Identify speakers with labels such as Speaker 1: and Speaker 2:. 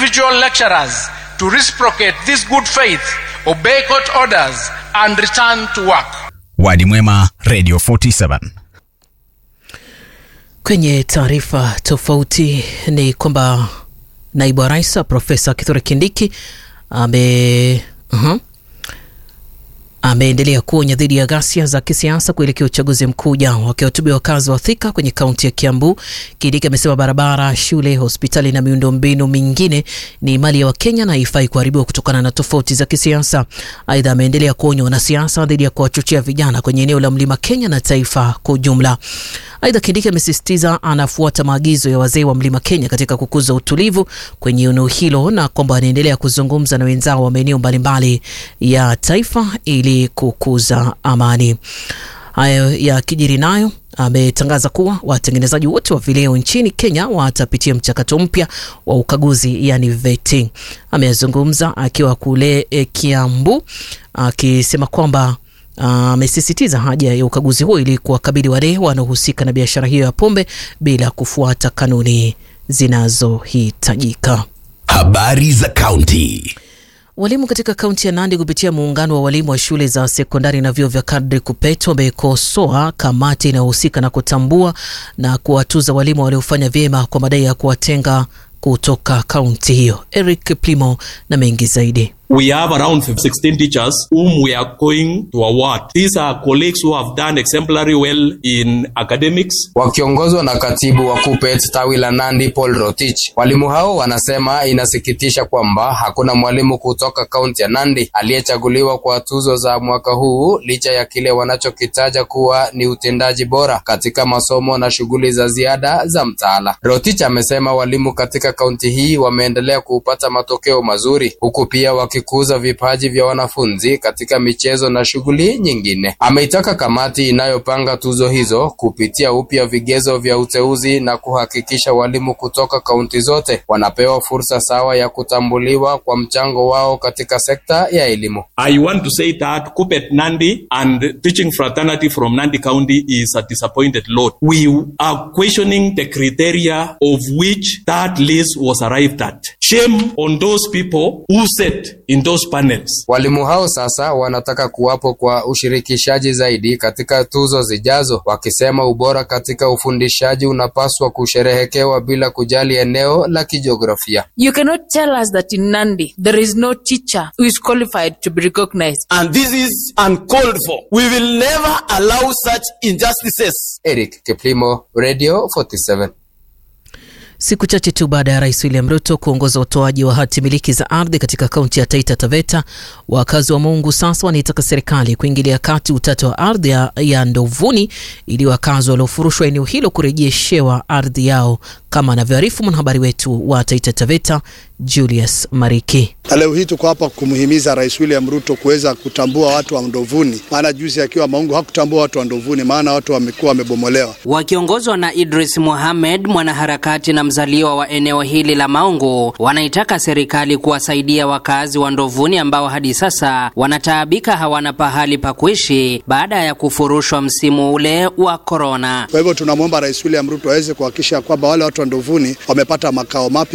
Speaker 1: individual lecturers to reciprocate this good faith, obey court orders, and return to work.
Speaker 2: Wadi Mwema, Radio 47.
Speaker 3: Kwenye taarifa tofauti ni kwamba naibu wa rais Profesa Kithure Kindiki ame uh-huh, ameendelea kuonya dhidi ya ghasia za kisiasa kuelekea uchaguzi mkuu ujao. Wakiwahutubia wakazi wa Thika kwenye kaunti ya Kiambu, Kindiki amesema barabara, shule, hospitali na miundombinu mingine ni mali ya Wakenya na haifai kuharibiwa kutokana na tofauti za kisiasa. Aidha, ameendelea kuonya wanasiasa dhidi ya kuwachochea vijana kwenye eneo la Mlima Kenya na taifa kwa ujumla. Aidha, Kindiki amesisitiza anafuata maagizo ya wazee wa Mlima Kenya katika kukuza utulivu kwenye eneo hilo na kwamba anaendelea kuzungumza na wenzao wa maeneo mbalimbali ya taifa ili kukuza amani. Hayo ya kijiri nayo ametangaza kuwa watengenezaji wote wa vileo nchini Kenya watapitia mchakato mpya wa ukaguzi yani vetting. Amezungumza akiwa kule e, Kiambu akisema kwamba amesisitiza uh, haja ya ukaguzi huo ili kuwakabili wale wanaohusika na biashara hiyo ya pombe bila kufuata kanuni zinazohitajika.
Speaker 4: Habari za kaunti.
Speaker 3: Walimu katika kaunti ya Nandi kupitia muungano wa walimu wa shule za sekondari na vyuo vya kadri KUPPET wamekosoa kamati inayohusika na kutambua na kuwatuza walimu waliofanya vyema kwa madai ya kuwatenga kutoka kaunti hiyo. Eric Plimo na mengi zaidi.
Speaker 5: We have around 16 teachers whom we are going to award. These are colleagues who have done exemplary well in academics.
Speaker 6: Wakiongozwa na katibu wa KUPPET tawi la Nandi Paul Rotich, walimu hao wanasema inasikitisha kwamba hakuna mwalimu kutoka kaunti ya Nandi aliyechaguliwa kwa tuzo za mwaka huu licha ya kile wanachokitaja kuwa ni utendaji bora katika masomo na shughuli za ziada za mtaala. Rotich amesema walimu katika kaunti hii wameendelea kupata matokeo mazuri huku pia wakikuza vipaji vya wanafunzi katika michezo na shughuli nyingine. Ameitaka kamati inayopanga tuzo hizo kupitia upya vigezo vya uteuzi na kuhakikisha walimu kutoka kaunti zote wanapewa fursa sawa ya kutambuliwa kwa mchango wao katika sekta ya elimu.
Speaker 5: I want to say that KUPPET Nandi and teaching fraternity from Nandi County is a disappointed lot. We are questioning the criteria of which that list was arrived at. Shame on those people who sat in those panels.
Speaker 6: Walimu hao sasa wanataka kuwapo kwa ushirikishaji zaidi katika tuzo zijazo, wakisema ubora katika ufundishaji unapaswa kusherehekewa bila kujali eneo la kijiografia.
Speaker 7: You cannot tell us that in Nandi there is no teacher who is qualified to be recognized.
Speaker 8: And this is uncalled for. We will never allow such injustices.
Speaker 6: Eric Kiplimo, Radio 47.
Speaker 3: Siku chache tu baada ya rais William Ruto kuongoza utoaji wa hati miliki za ardhi katika kaunti ya Taita Taveta, wakazi wa Mungu sasa wanaitaka serikali kuingilia kati utata wa ardhi ya, ya Ndovuni ili wakazi waliofurushwa eneo hilo kurejeshewa ardhi yao, kama anavyoarifu mwanahabari wetu wa Taita Taveta Julius Mariki.
Speaker 9: Na leo hii tuko hapa kumhimiza Rais William Ruto kuweza kutambua watu wa Ndovuni, maana juzi akiwa Maungu hakutambua watu wa Ndovuni, maana watu wamekuwa wamebomolewa.
Speaker 10: Wakiongozwa na Idris Mohamed, mwanaharakati na mzaliwa wa eneo hili la Maungu, wanaitaka serikali kuwasaidia wakazi wa Ndovuni ambao hadi sasa wanataabika, hawana pahali pa kuishi baada ya kufurushwa msimu ule wa korona.
Speaker 9: Kwa hivyo tunamwomba Rais William Ruto aweze kuhakikisha kwamba wale watu wa Ndovuni wamepata makao mapya.